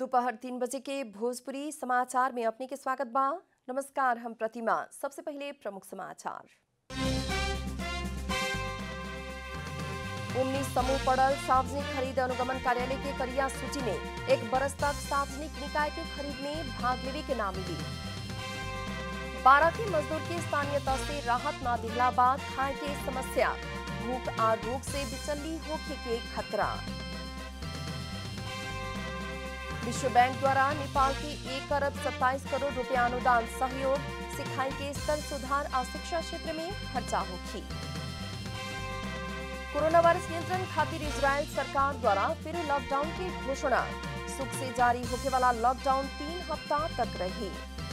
दोपहर तीन बजे के भोजपुरी समाचार में अपने के स्वागत बा नमस्कार हम प्रतिमा सबसे पहले प्रमुख समाचार उन्नीस समूह पड़ल सार्वजनिक खरीद अनुगमन कार्यालय के करिया सूची में एक बरस तक सार्वजनिक निकाय के खरीद में भाग लेवे के नाम मिली बारह के मजदूर के स्थानीयता से राहत न दिला बाद खाए के समस्या भूख आ रोग से बिचल्ली होखे के खतरा विश्व बैंक द्वारा नेपाल के एक अरब सत्ताईस करोड़ रुपया अनुदान सहयोग सिखाई के स्तर सुधार और शिक्षा क्षेत्र में खर्चा होगी कोरोना वायरस नियंत्रण खातिर इजरायल सरकार द्वारा फिर लॉकडाउन की घोषणा सुख से जारी होने वाला लॉकडाउन तीन हफ्ता तक रही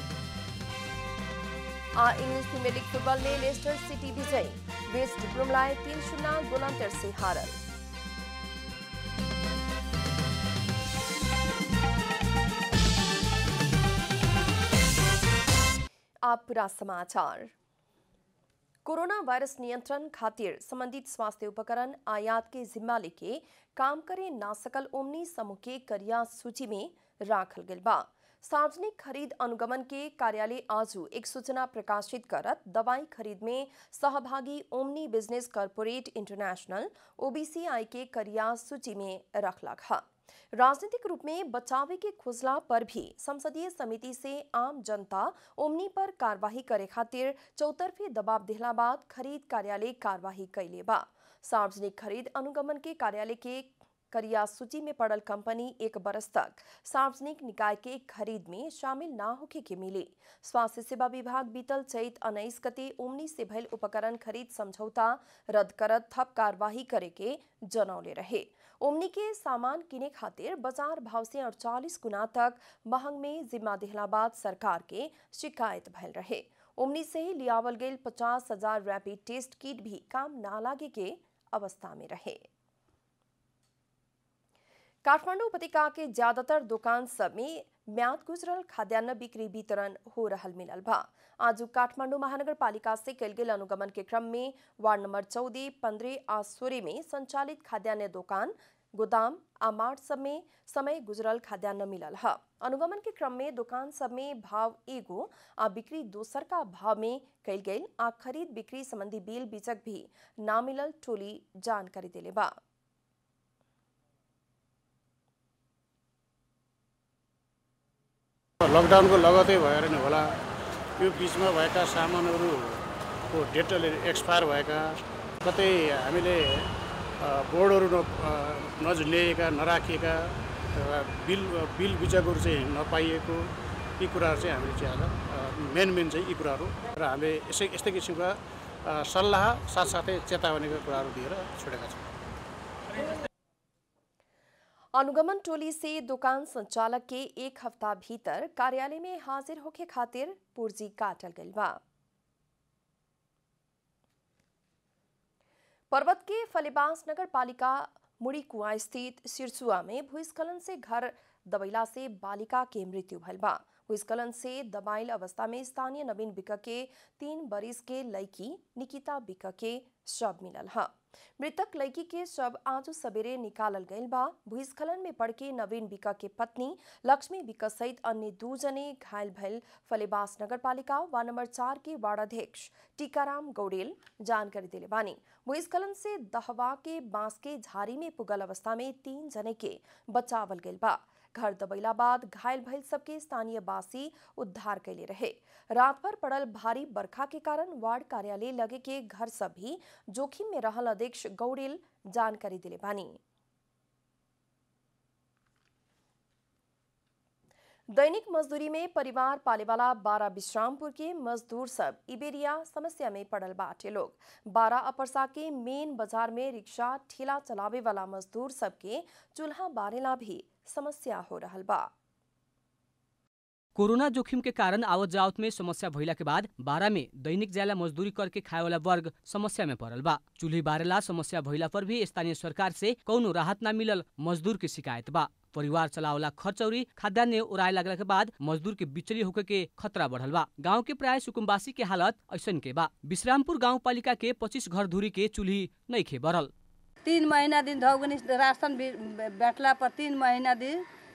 आ इंग्लिश प्रीमियर लीग फुटबॉल में लेस्टर सिटी विजयी वेस्ट ब्रुमलाए तीन शून्य गोलांतर से हारल आप पूरा समाचार कोरोना वायरस नियंत्रण खातिर संबंधित स्वास्थ्य उपकरण आयात के जिम्मा लेके काम करे ना सकल ओमनी समूह के करिया सूची में राखल गल बा सार्वजनिक खरीद अनुगमन के कार्यालय आजू एक सूचना प्रकाशित करत दवाई खरीद में सहभागी ओमनी बिजनेस कॉरपोरेट इंटरनेशनल ओबीसीआई के करिया सूची में रखला हा राजनीतिक रूप में बचावे के खुजला पर भी संसदीय समिति से आम जनता ओमनी पर कार्यवाही करे खातिर चौतरफी दबाव दिला बाद खरीद कार्यालय कार्यवाही कैले बा सार्वजनिक खरीद अनुगमन के कार्यालय के करिया सूची में पड़ल कंपनी एक बरस तक सार्वजनिक निकाय के खरीद में शामिल ना होके के मिली स्वास्थ्य सेवा विभाग बीतल चैत उन्नीस गते ओमनी से भयल उपकरण खरीद समझौता रद्द करत थप कार्यवाही करे के जनौले रहे ओमनी के सामान किने खातिर बाजार भाव से अड़चालीस गुना तक महंग में जिम्मा दिहलाबाद सरकार के शिकायत भयल रहे ओमनी से ही लियावल गेल पचास हजार रैपिड टेस्ट किट भी काम ना लागे के अवस्था में रहे काठमांडू उपत्यका के ज्यादातर दुकान सब में म्याद गुजरल खाद्यान्न बिक्री वितरण हो रहल मिलल बा आज काठमांडू महानगर पालिका से कल गेल अनुगमन के क्रम में वार्ड नंबर चौदह पंद्रह आ सोरे में संचालित खाद्यान्न दुकान गोदाम आ मार्ट सब में समय गुजरल खाद्यान्न मिलल है अनुगमन के क्रम में दुकान सब में भाव एगो आ बिक्री दोसर का भाव में कल गेल आ खरीद बिक्री संबंधी बिल बीचक भी ना मिलल टोली जानकारी दिले बा लकडाउनको लगतै भएर नि होला यो बिचमा भएका सामानहरूको डेटले एक्सपायर भएका कतै हामीले अ, बोर्डहरू न अ, नझुल्याएका नराखिएका र बिल बिल बुझाएको चाहिँ नपाइएको यी कुराहरू चाहिँ हामीले चाहिँ आज अ, मेन मेन चाहिँ यी कुराहरू र हामीले यसै यस्तै किसिमका अ, सल्लाह साथसाथै चेतावनीका कुराहरू दिएर छोडेका छौँ अनुगमन टोली से दुकान संचालक के एक हफ्ता भीतर कार्यालय में हाजिर होके खातिर पूर्जी काटल गइल बा पर्वत के फलेबास नगर पालिका मुड़ी कुआ स्थित सिरसुआ में भूस्खलन से घर दबैला से बालिका के मृत्यु भइल बा भूस्खलन से दबाइल अवस्था में स्थानीय नवीन बिक के तीन बरिस के लड़की निकिता बिक के शव मिलल है मृतक लड़की के शव आज सवेरे निकालल गइल बा भूस्खलन में पड़ के नवीन बिका के पत्नी लक्ष्मी बिका सहित अन्य दू जने घायल भइल फलेबास नगर पालिका वार्ड नंबर चार के वार्ड अध्यक्ष टीकाराम गौडेल जानकारी दिले बानी भूस्खलन से दहवा के बांस के झाड़ी में पुगल अवस्था में तीन जने के बचावल गइल बा घर दबैला बाद घायल भइल सबके स्थानीय बासी उद्धार कैले रहे रात भर पड़ल भारी बरखा के कारण वार्ड कार्यालय लगे के घर सब भी जोखिम में रहल अध्यक्ष गौडेल जानकारी दिले बानी दैनिक मजदूरी में परिवार पाले वाला बारह विश्रामपुर के मजदूर सब इबेरिया समस्या में पड़ल बाटे लोग बारह अपरसा के मेन बाजार में रिक्शा ठेला चलावे वाला मजदूर सबके चूल्हा बारेला भी समस्या हो रहल बा कोरोना जोखिम के कारण आवत जावत में समस्या भइला के बाद बारा में दैनिक ज्याला मजदूरी करके खाए वाला वर्ग समस्या में पड़ल बा चूल्ही बारेला समस्या भइला पर भी स्थानीय सरकार से कौनो राहत ना मिलल मजदूर के शिकायत बा परिवार चलावला खर्च औरी खाद्यान्न उड़ाए लगला के बाद मजदूर के बिचली होके के खतरा बढ़ल बा गांव के प्राय सुकुम्बासी के हालत ऐसन के बा विश्रामपुर गांव पालिका के पच्चीस घर धूरी के चूल्ही नहीं खे बढ़ल तीन महीना दिन धौगनी राशन भी बैठला पर तीन महीना दिन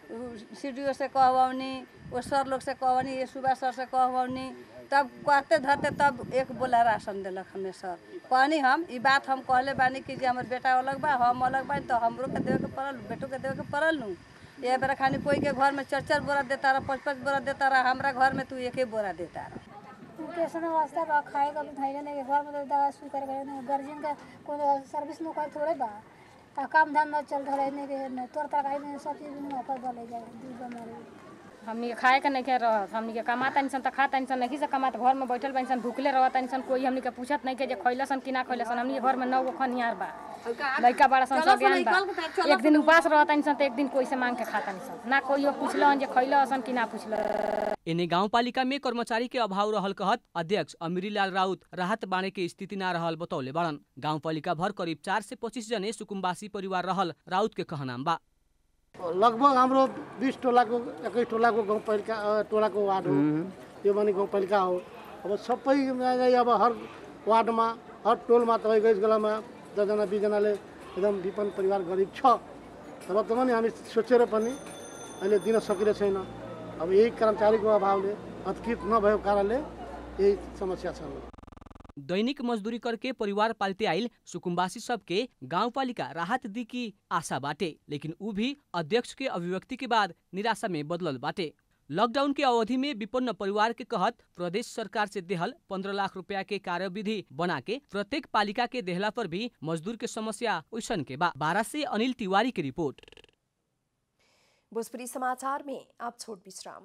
सी डी ओ से कहवनी वो सर लोग से कहवनी ये सुबह सर से कहवनी तब कहते धरते तब एक बोला राशन दिलक हमें सर कहनी हम ई बात हम कहले बानी कि जे हमर बेटा अलग बा हम अलग बानी तो हमरो के देवे के पड़ल बेटो के देवे के पड़ल नु ये बेरा खानी कोई के घर में चार चार बोरा देता रहा पाँच पाँच बोरा देता रहा हमरा घर में तू एक ही बोरा देता रहा कैसे वास्ता बा खाए का भी धैर्य नहीं घर में तो दवा सुई करे करे नहीं गार्जियन का कोनो सर्विस में कोई थोड़े बा आ काम धंधा चल रहा है नहीं के तोर तरकारी में सब चीज में ऑफर बोले जाए दूध हमारे हमनी के खाए के नहीं के रहत हमनी के कमाता निसन त खाता निसन नहीं से कमात घर में बैठल बा निसन भूखले रहत निसन कोई हमनी के पूछत नहीं के जे खइलसन कि ना खइलसन हमनी के घर में नौ गो खनियार बा लइका बड़ा सन सब ज्ञान बा एक दिन उपास रहत निसन त एक दिन कोई से मांग के खाता निसन ना कोई पूछलन जे खइलसन कि ना पूछल एने गाउँपालिका में कर्मचारी के अभाव रहल कहत अध्यक्ष अमिरीलाल राउत राहत बाँडे के स्थिति ना रहल बतौले बड़न गाउँपालिका भर करिब चार से पच्चिस जने सुकुम्बासी परिवार रहल राउत के कहनाम बा लगभग हाम्रो बिस टोलाको एकै टोलाको गाउँपालिका अ, टोलाको वार्ड हो त्यो पनि गाउँपालिका हो अब सबै नै अब हर वार्डमा हर टोलमा तपाईँको यस बेलामा दसजना बिसजनाले एकदम विपन्न परिवार गरिब छ तर पनि हामी सोचेर पनि अहिले दिन सकिरहेको छैन अब यही कर्मचारीको अभावले हतकृत नभएको कारणले यही समस्या छ दैनिक मजदूरी करके परिवार पालते आइल सुकुम्बासी सबके गाउँपालिका राहत दी की आशा बाटे लेकिन ऊ भी अध्यक्ष के अभिव्यक्ति के बाद निराशा में बदलल बाटे लॉकडाउन के अवधि में विपन्न परिवार के कहत प्रदेश सरकार से देहल पंद्रह लाख रुपया के कार्यविधि बना के प्रत्येक पालिका के देहला पर भी मजदूर के समस्या उसन के बा बारह से अनिल तिवारी की रिपोर्ट भोजपुरी समाचार में आप छोट विश्राम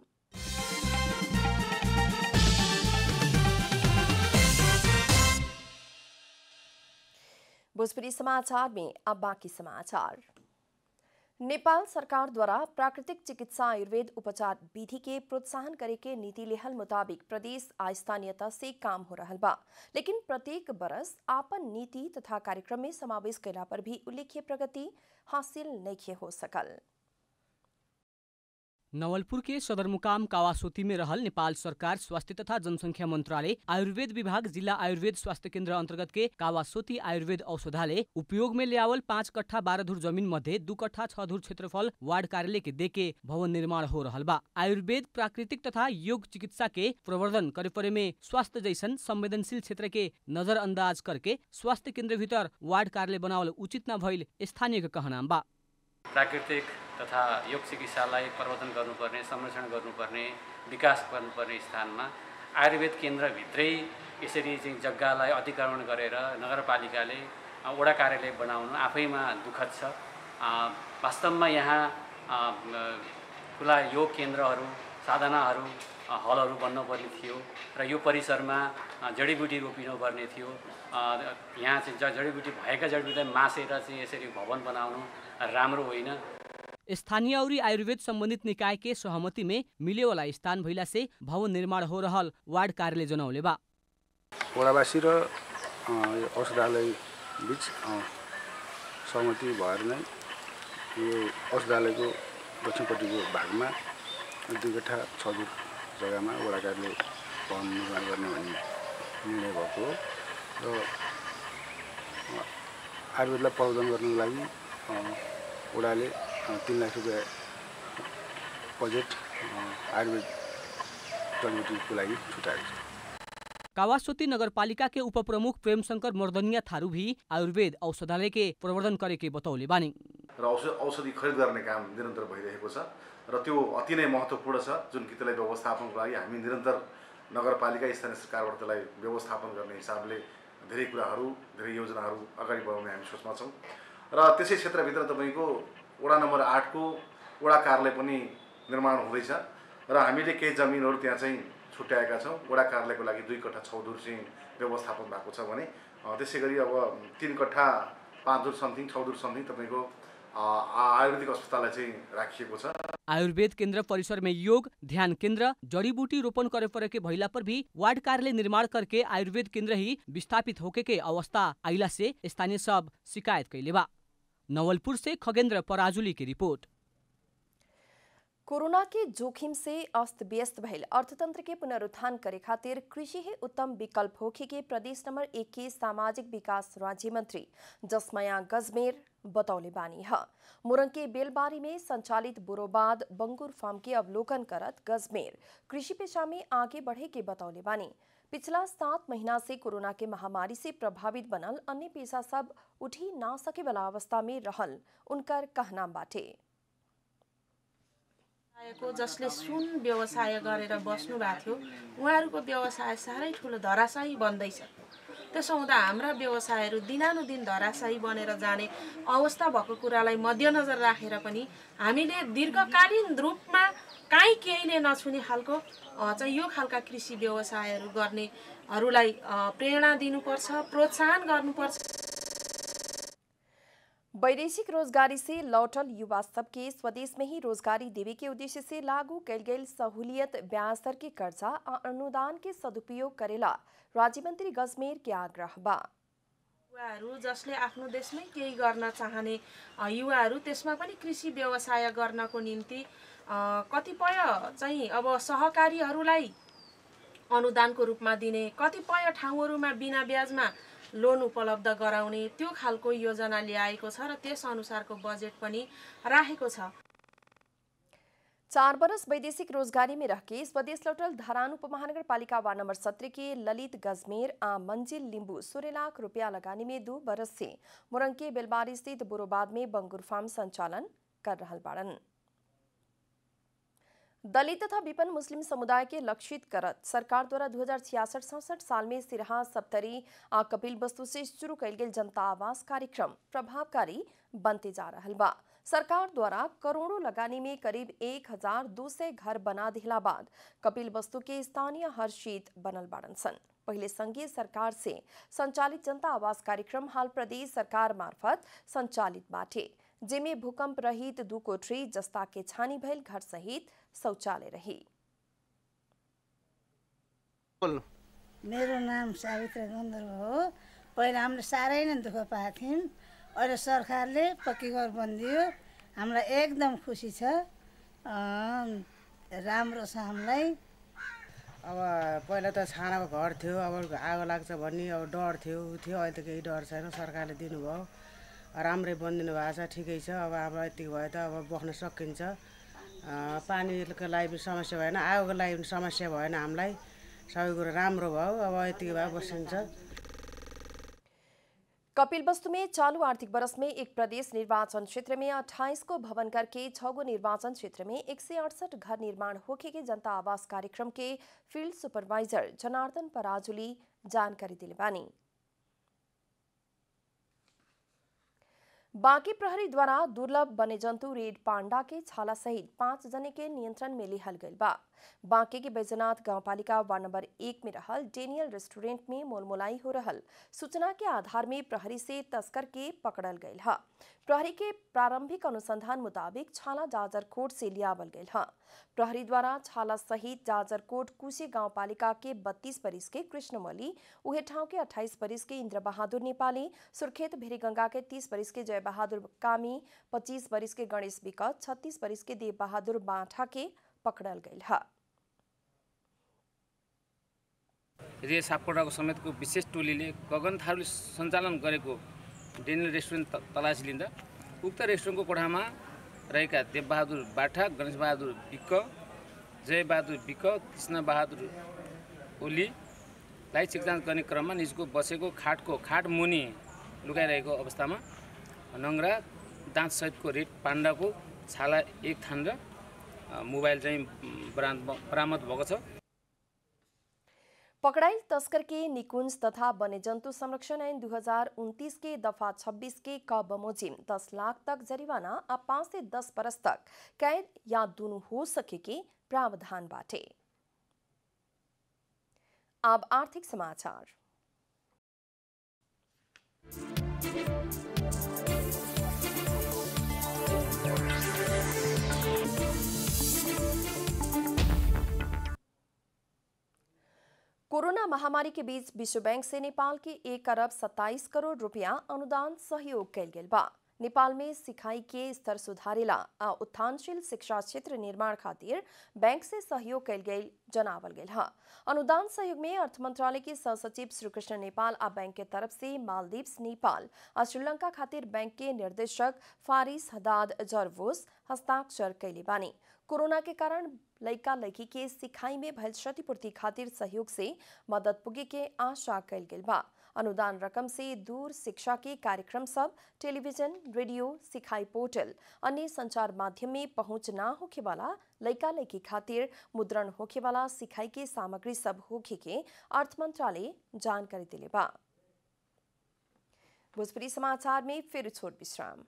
भोजपुरी समाचार में अब बाकी समाचार नेपाल सरकार द्वारा प्राकृतिक चिकित्सा आयुर्वेद उपचार विधि के प्रोत्साहन करे के नीति लेहल मुताबिक प्रदेश आ स्थानीयता से काम हो रहल बा लेकिन प्रत्येक बरस आपन नीति तथा कार्यक्रम में समावेश कैला पर भी उल्लेख्य प्रगति हासिल नहीं हो सकल नवलपुर के सदरमुकाम कावासोती में रहल नेपाल सरकार स्वास्थ्य तथा जनसंख्या मंत्रालय आयुर्वेद विभाग जिला आयुर्वेद स्वास्थ्य केन्द्र अंतर्गत के कावासोती आयुर्वेद औषधालय उपयोग में लियावल पाँच कट्ठा बारह धुर जमीन मध्ये दू कट्ठा छ धुर क्षेत्रफल वार्ड कार्यालय के देके भवन निर्माण हो रहल बा आयुर्वेद प्राकृतिक तथा योग चिकित्सा के प्रवर्धन करे परे में स्वास्थ्य जैसन संवेदनशील क्षेत्र के नजरअंदाज करके स्वास्थ्य केन्द्र भीतर वार्ड कार्यालय बनावल उचित न भइल स्थानीय के कहनाम बा प्राकृतिक तथा योग चिकित्सालाई प्रवर्धन गर्नुपर्ने संरक्षण गर्नुपर्ने विकास गर्नुपर्ने स्थानमा आयुर्वेद केन्द्रभित्रै यसरी चाहिँ जग्गालाई अतिक्रमण गरेर नगरपालिकाले अ, वडा कार्यालय बनाउनु आफैमा दुःखद छ अ, वास्तवमा यहाँ अ, म, खुला योग केन्द्रहरू साधनाहरू अ, हलहरू बन्नुपर्ने थियो र यो परिसरमा अ, जडीबुटी रोपिनुपर्ने थियो अ, यहाँ चाहिँ ज जडीबुटी भएका जडीबुटीलाई मासेर चाहिँ यसरी भवन बनाउनु राम्रो होइन स्थानीय और आयुर्वेद संबंधित निकाय के सहमति में मिले वाला स्थान भइला से भवन निर्माण हो रहल वार्ड कार्यालय जनौले बा वडावासी र अ, यो औषधालय बिच अ, सहमति भएर नै यो औषधालयको दक्षिणपट्टिको भागमा दुई कट्ठा छ दुर जग्गामा वडा कार्यालय भवन निर्माण गर्ने भन्ने निर्णय भएको हो र अ, आयुर्वेदलाई प्रवर्धन गर्नको लागि अ, वडाले अ, तिन लाख रुपियाँ बजेट अ, आयुर्वेद जडीबुटीको लागि छुट्याएको छ कावासोती नगरपालिका के उप प्रमुख प्रेम शंकर मर्दनिया थारू भी आयुर्वेद औषधालय के प्रवर्धन करे के बतौले बानी र औषध औषधि खरिद गर्ने काम निरन्तर भइरहेको छ र त्यो अति नै महत्त्वपूर्ण छ जुन कि त्यसलाई व्यवस्थापनको लागि हामी निरन्तर नगरपालिका स्थानीय सरकारबाट त्यसलाई व्यवस्थापन गर्ने हिसाबले धेरै कुराहरू धेरै योजनाहरू अगाडि बढाउने हामी सोचमा छौँ र त्यसै क्षेत्रभित्र तपाईँको वडा नम्बर आठको वडा कार्यालय पनि निर्माण हुँदैछ र हामीले केही जमिनहरू त्यहाँ चाहिँ छुट्याएका छौँ वडा कार्यालयको लागि दुई कट्ठा छौधुर चाहिँ व्यवस्थापन भएको छ भने अ, त्यसै गरी अब तिन कट्ठा पाँच धुर समथिङ छौधुर समथिङ तपाईँको अ, आ- आयुर्वेदिक अस्पताललाई चाहिँ राखिएको छ आयुर्वेद केन्द्र परिसर में योग ध्यान केंद्र जड़ी बूटी रोपण करे पड़े के भइला पर भी वार्ड कार्यालय निर्माण करके आयुर्वेद केंद्र ही विस्थापित होके के अवस्था आइला से स्थानीय सब शिकायत कैले बा नवलपुर से खगेंद्र पराजुली की रिपोर्ट कोरोना के जोखिम से अस्त व्यस्त भइल अर्थतंत्र के पुनरुत्थान करे खातिर कृषि ही उत्तम विकल्प होखे के प्रदेश नंबर एक के सामाजिक विकास राज्य मंत्री जसमया गजमेर बतौले बानी ह मुरंग के बेलबारी में संचालित बुरोबाद बंगुर फार्म के अवलोकन करत गजमेर कृषि पेशा में आगे बढ़े के बतौले बानी पिछला सात महीना से कोरोना के महामारी से प्रभावित बनल अन्य पेशा सब उठी ना सके वाला अवस्था में रहल उनकर कहना बाटे को जसले सुन व्यवसाय गरेर बस्नु भएको थियो उहाँहरूको व्यवसाय साह्रै ठुलो धराशायी बन्दैछ त्यसो हुँदा हाम्रा व्यवसायहरू दिनानुदिन धराशायी बनेर जाने अवस्था भएको कुरालाई मध्यनजर राखेर पनि हामीले दीर्घकालीन रूपमा काहीँ केही नै नछुने खालको अ, चाहिँ यो खालका कृषि व्यवसायहरू गर्नेहरूलाई अ, प्रेरणा दिनुपर्छ प्रोत्साहन गर्नुपर्छ वैदेशिक रोजगारी से लौटल युवा सबके स्वदेश में ही रोजगारी देवे के उद्देश्य से लागू कैल गेल सहूलियत ब्याज दर के कर्जा आ अनुदान के सदुपयोग करेला राज्य मंत्री गजमेर के आग्रह बा युवाहरू जसले आफ्नो देशमै केही गर्न चाहने अ, युवाहरू त्यसमा पनि कृषि व्यवसाय गर्नको निम्ति अ, कतिपय चाहिँ अब सहकारीहरूलाई अनुदानको रूपमा दिने कतिपय ठाउँहरूमा बिना ब्याजमा लोन उपलब्ध गराउने त्यो खालको योजना ल्याएको छ र त्यस अनुसारको बजेट पनि राखेको छ चार बरस वैदेशिक रोजगारी में रह के स्वदेश लौटल धरान उपमहानगर पालिका वार्ड नंबर सत्रह के ललित गजमेर आ मंजिल लिंबू सोलह लाख रुपया लगाने में दो बरस से मुरंग के बेलबारी स्थित बुरोबाद में बंगुर फार्म संचालन कर रहल बाड़न दलित तथा विपन्न मुस्लिम समुदाय के लक्षित करत सरकार द्वारा दू हजार छियासठ सड़सठ साल में सिरहा सप्तरी आ कपिल वस्तु से शुरू कैल गेल जनता आवास कार्यक्रम प्रभावकारी बनते जा रहल बा सरकार द्वारा करोड़ों लगानी में करीब एक हजार दो सौ घर बना दिला बाद कपिल वस्तु के स्थानीय हर्षित बनल बाड़न सन पहले संघीय सरकार से संचालित जनता आवास कार्यक्रम हाल प्रदेश सरकार मार्फत संचालित बाटे जेमे भूकंप रहित दू कोठरी जस्ता के छानी भइल घर सहित शौचालय रही मेरो नाम सावित्र गन्धर्व हो पहिला हामीले साह्रै नै दुःख पाएको थियौँ अहिले सरकारले पक्की घर बनिदियो हामीलाई एकदम खुसी छ अँ, राम्रो छ हामीलाई अब पहिला त छानाको घर थियो अब आगो लाग्छ भन्ने अब डर थियो उ थियो अहिले त केही डर छैन सरकारले दिनुभयो राम्रै बनिदिनु भएको छ ठिकै छ अब अब यति भयो त अब बस्न सकिन्छ अँ, पानीको लागि पनि समस्या भएन आगोको लागि पनि समस्या भएन हामीलाई सबै कुरो राम्रो भयो अब यतिको भए बसिन्छ कपिल वस्तु में चालू आर्थिक बरस में एक प्रदेश निर्वाचन क्षेत्र में 28 को भवन करके छह गो निर्वाचन क्षेत्र में एक घर निर्माण होके के जनता आवास कार्यक्रम के फील्ड सुपरवाइजर जनार्दन पराजुली जानकारी दिले बानी बांकी प्रहरी द्वारा दुर्लभ वन्यजंतु रेड पांडा के छाला सहित पांच जने के नियंत्रण में लिहल गइल बा बांके के बैजनाथ गांवपालिका वार्ड नंबर एक में रहल डेनियल रेस्टोरेंट में मोलमोलाई हो रहल सूचना के आधार में प्रहरी से तस्कर के पकड़ल गइल हा प्रहरी के प्रारंभिक अनुसंधान मुताबिक छाला जाजरकोट से लियावल गइल हा प्रहरी द्वारा छाला सहित जाजरकोट कुशी गांवपालिका के 32 परिस के कृष्णमली उहे ठाउँ के 28 परिस के इंद्र बहादुर नेपाली सुर्खेत भेरीगंगा के 30 परिस के जय बहादुर कामी 25 परिस के गणेश विकट 36 परिस के देव बहादुर बाठा के पकड़ल गइल हा रे सापकोटाको समेतको विशेष टोलीले गगन थारूले सञ्चालन गरेको डेनियल रेस्टुरेन्ट त- तलासी लिँदा उक्त रेस्टुरेन्टको कोठामा रहेका देवबहादुर बाठा गणेश बहादुर विक्क जयबहादुर विक्क कृष्ण बहादुर ओलीलाई चेकजाँच गर्ने क्रममा निजको बसेको खाटको खाट मुनि लुकाइरहेको अवस्थामा नङ्ग्रा दाँतसहितको रेड पाण्डाको छाला एक थान र अ, मोबाइल चाहिँ बरामद बरामद भएको छ पकड़ाइल तस्कर के निकुंज तथा वन्यजंतु संरक्षण ऐन 2029 के दफा 26 के क बमोजिम 10 लाख तक जरिवाना आ 5 से 10 बरस तक कैद या दोनों हो सके के प्रावधान बाटे अब आर्थिक समाचार कोरोना महामारी के बीच विश्व बैंक से नेपाल के एक अरब 27 करोड़ रुपया अनुदान सहयोग कैल गेल बा नेपाल में सिखाई के स्तर सुधारेला आ उत्थानशील शिक्षा क्षेत्र निर्माण खातिर बैंक से सहयोग कैल गई जनावल गेल है अनुदान सहयोग में अर्थ मंत्रालय के सहसचिव श्रीकृष्ण नेपाल आ बैंक के तरफ से मालदीव्स नेपाल आ श्रीलंका खातिर बैंक के निर्देशक फारिस हदाद जरवोस हस्ताक्षर कैले बानी कोरोना के कारण लइका लड़की के सिखाई में भयल क्षतिपूर्ति खातिर सहयोग से मदद पुगे के आशा कैल गेल बा अनुदान रकम से दूर शिक्षा के कार्यक्रम सब टेलीविजन रेडियो सिखाई पोर्टल अन्य संचार माध्यम में पहुंच ना होखे वाला लइका लड़की खातिर मुद्रण होखे वाला सिखाई के सामग्री सब होखे के अर्थ मंत्रालय जानकारी दिले बा भोजपुरी समाचार में फिर छोट विश्राम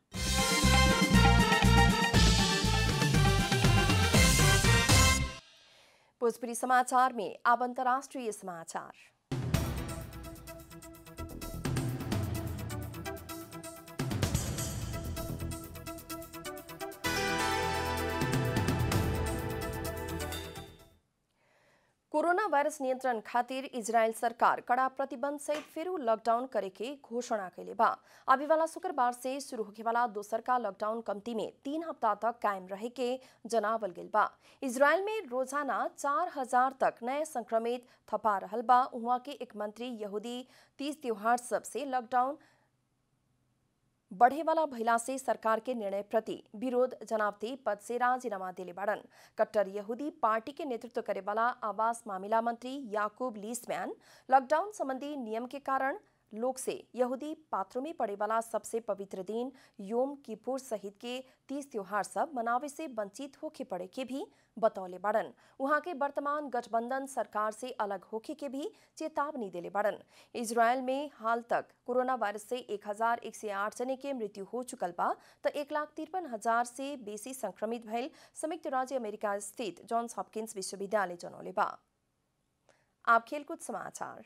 भोजपुरी समाचार में अब अंतर्राष्ट्रीय समाचार कोरोना वायरस नियंत्रण खातिर इजरायल सरकार कड़ा प्रतिबंध सहित फिर लॉकडाउन करे के घोषणा कैले बा अभी वाला शुक्रवार से शुरू होके वाला दोसर का लॉकडाउन कमती में तीन हफ्ता तक कायम रहे के जनावल गेल बा इजरायल में रोजाना चार हजार तक नए संक्रमित थपा रहल बा उहाँ के एक मंत्री यहूदी तीज त्योहार सब से लॉकडाउन बढ़े वाला भइला से सरकार के निर्णय प्रति विरोध जनावते पद से राजीनामा दिले बाड़न कट्टर यहूदी पार्टी के नेतृत्व करे वाला आवास मामला मंत्री याकूब लीसमैन लॉकडाउन संबंधी नियम के कारण लोग से यहूदी पात्रों में पड़े वाला सबसे पवित्र दिन योम किपुर सहित के तीस त्योहार सब मनावे से वंचित होके पड़े के भी बतौले बाड़न वहां के वर्तमान गठबंधन सरकार से अलग होके के भी चेतावनी दिले बाड़न इजरायल में हाल तक कोरोना वायरस से एक हजार एक सौ आठ जने के मृत्यु हो चुकल बा तो एक लाख तिरपन हजार से बेसी संक्रमित भइल संयुक्त राज्य अमेरिका स्थित जॉन्स हॉपकिंस विश्वविद्यालय जनौले बा आप खेलकूद समाचार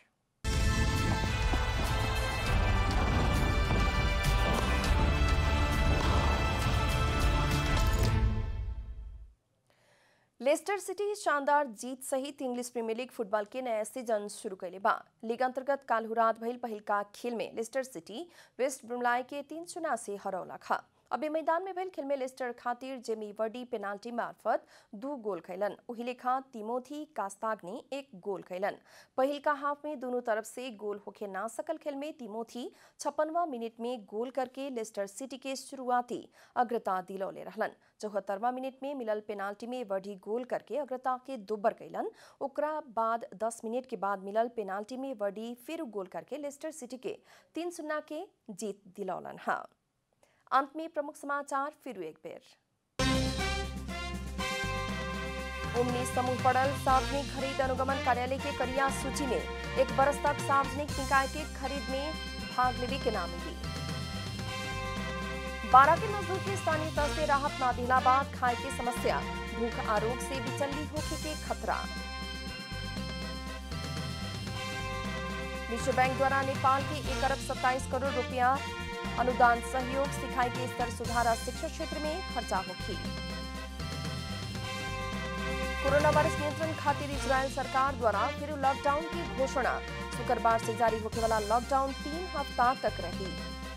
लेस्टर सिटी शानदार जीत सहित इंग्लिश प्रीमियर लीग फुटबॉल के नया सीजन शुरू कैले बा लीग अंतर्गत काल रात भइल पहिल का खेल में लेस्टर सिटी वेस्ट ब्रुमलाई के तीन शून्य से हरौला खा अबे मैदान में भइल खेल में लेस्टर खातिर जेमी वर्डी पेनाल्टी मार्फत दू गोल खैलन उही लेखा तिमोथी कास्ताग ने एक गोल खैलन पहिल का हाफ में दोनों तरफ से गोल होके ना सकल खेल में तिमोथी छप्पनवा मिनट में गोल करके लेस्टर सिटी के शुरुआती अग्रता दिलौले रहलन चौहत्तरवा मिनट में मिलल पेनाल्टी में वर्डी गोल करके अग्रता के दोब्बर कैलन ओकरा बाद दस मिनट के बाद मिलल पेनाल्टी में वर्डी फिर गोल करके लेस्टर सिटी के तीन शून्य के जीत दिलौलन हाँ अंत में प्रमुख समाचार फिर एक बेर उन्नीस समूह पड़ल सार्वजनिक खरीद अनुगमन कार्यालय के करिया सूची में एक बरस तक सार्वजनिक निकाय के खरीद में भाग लेवे के नाम मिली बारह के मजदूर के स्थानीय स्तर से राहत न दिला बाद खाए की समस्या भूख आरोग से बिचल्ली होके के खतरा विश्व बैंक द्वारा नेपाल के एक अरब सत्ताईस करोड़ रुपया अनुदान सहयोग सिखाई के स्तर सुधारा शिक्षा क्षेत्र में खर्चा होगी कोरोना वायरस नियंत्रण खातिर इजरायल सरकार द्वारा फिर लॉकडाउन की घोषणा शुक्रवार से जारी होने वाला लॉकडाउन तीन हफ्ता तक रही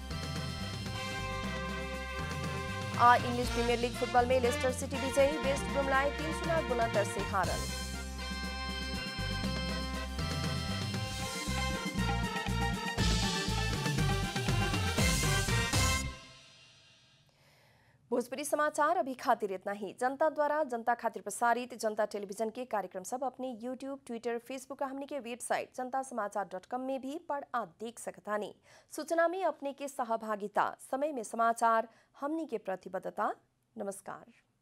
आ इंग्लिश प्रीमियर लीग फुटबॉल में लेस्टर सिटी विजयी वेस्ट ब्रुमलाई तीन शून्य बुलंदर से हारल भोजपुरी समाचार अभी खातिर इतना ही जनता द्वारा जनता खातिर प्रसारित जनता टेलीविजन के कार्यक्रम सब अपने यूट्यूब ट्विटर फेसबुक का हमने के वेबसाइट जनता समाचार डॉट कॉम में भी पढ़ आ देख सकता नहीं सूचना में अपने के सहभागिता समय में समाचार हमनी के प्रतिबद्धता नमस्कार